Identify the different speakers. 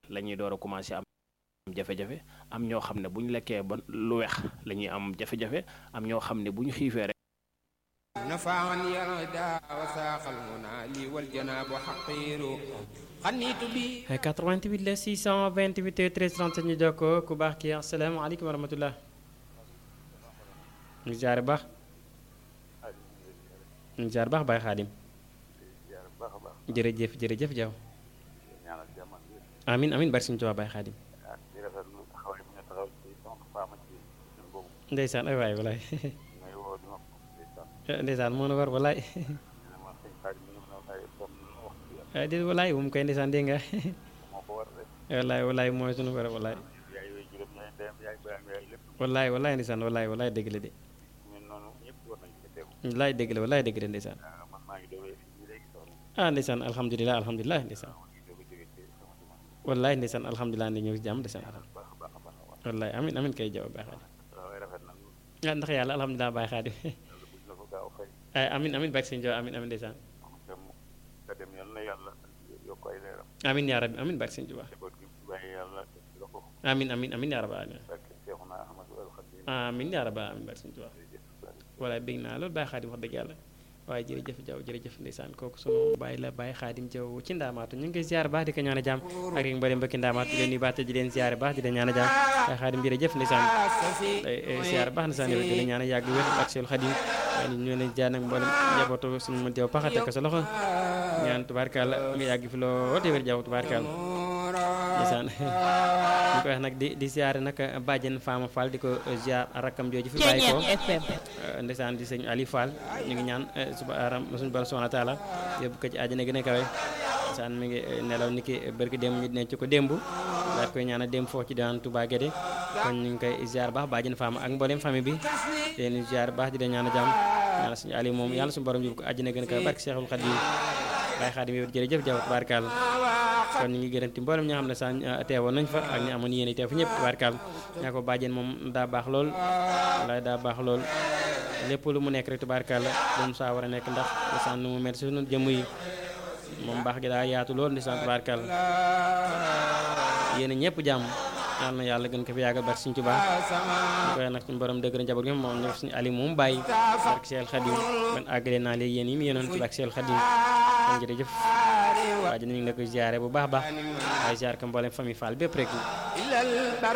Speaker 1: la ñuy door a commencé am jafe-jafe am ñoo xam ne bu ñu lekkee ba lu weex la ñuy am jafe-jafe am ñoo xam ne bu ñu xiifee rek
Speaker 2: نفعا يردا وساق المنى لي والجناب حقير خنيت بي
Speaker 3: 88 la 628 13 37 ñu jokkoo ku baax kii asalaamaaleykum wa rahmatullah ñu jaare baax ñu jaar baax Baye Xaadim jërëjëf jërëjëf jaw amin amin bari suñu Tuubaa Baye Xaadim ndeysaan ay waay walaay ndeysaan moo na war walaay déet walaay bu mu koy ndeysaan dégg nga walaay walaay mooy sunu war walaay walaay walaay ndeysaan walaay walaay dëgg la de walaay dëgg la walaay dëgg la ndeysaan ah ndeysaan alhamdulilah alhamdulilah ndeysaan walaay ndeysaan alhamdulilah ne ñëw si jàmm ndeysaan walaay amin amin kay jaw Baye Xaadim ah ndax yàlla alhamdulilah Baye Xaadim ay amin amin bak sëñ Jaw amin amin ndeysaan amin yaa rabbi amin bak sëñ Jaw amin amin amin yaa rabbi amin yaa rabbi amin bak sëñ Jaw walaay bég naa loolu Baye Xaadim wax dëgg yàlla waaye jërëjëf Jaw jërëjëf ndeysaan kooku sunu bàyyi la Baye Xaadim Jaw ci ndaamaatu ñu ngi koy ziar baax di ko ñaan a jàmm ak rek mbari mbokki ndaamaatu di leen nuyu baax te di leen ziar baax di leen ñaan a jàmm Baye Xaadim jërëjëf ndeysaan ziar baax ndeysaan yow di leen ñaan a yàgg wér ak seen Xaadim waaye ñu leen jaar nag mboolem njabootu suñu mën teew paxate ko sa loxo ñaan tubaarkàlla nga yàgg fi loo te wér jaw tubaarkàlla ndeysaan ñu koy wax nag di di ziare nag bàjjen Fama Fall di ko ziar rakkam jooju fi bàyyi ko ndeysaan di sëñ Ali Fall ñu ngi ñaan suba aram suñu borom subhanahu wa taala yóbbu ko ci àjjana gën a kawe ndeysaan mi ngi nelaw ni ki bërki démb ñu denc ko démb daal koy ñaan a démb foofu ci daan Touba Guédé kon ñu ngi koy ziar baax bàjjen Fama ak mboolem famille bi di leen ziar baax di leen ñaan a jàmm ñaan suñu Ali moom yàlla suñu borom yóbbu ko àjjana gën a kawe barke Cheikhul Khadim Baye Khadim yow jërëjëf jaw tubaarkàlla kon ñu ngi gërëmti mboolem ñi nga xam ne sax teewoon nañ fa ak ñi amoon yéen teew fa ñëpp tubaarkàll ñaa ko bàjjen moom daa baax lool walaay daa baax lool lépp lu mu nekk rek tubaarkàlla lu mu saa war a nekk ndax lisaan nu mu mel si sunu jëmm yi moom baax gi daa yaatu lool lisaan tubaarkàlla yéen ñëpp jàmm yal na yàlla gën ko fi yàggal barke Sëriñ Tuubaa ñu koy nag suñu borom dëgg njaboot gi moom ñu suñu ali moom bàyyi barke Seex Xadim ban àggale naa léegi yéen yi mu yéenoon ci barke Seex Xadim kon jërëjëf waa ji ñu ngi la koy ziare bu baax baax waaye ziar ko mboolem famille Fall bépp rek